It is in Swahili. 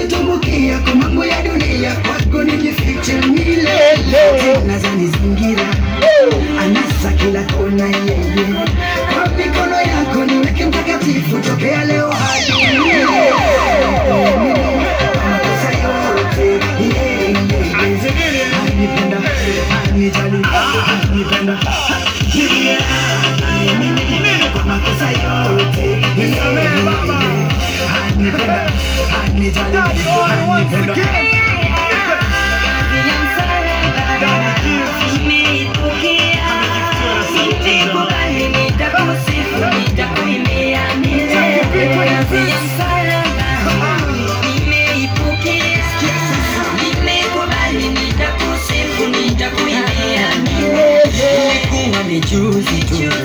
nimetumbukia kwa mambo ya dunia, kwako nijifiche milele, nazanizingira anasa kila kona yeye, kwa mikono yako niweke mtakatifu, tokea leo hadi milele. Makosa yote, yeah, yeah, yeah. Anipenda, anijali, anipenda, yeah, anipenda, kwa makosa yote, yeah, yeah. Anipenda, anijali, anipenda. Juzi tu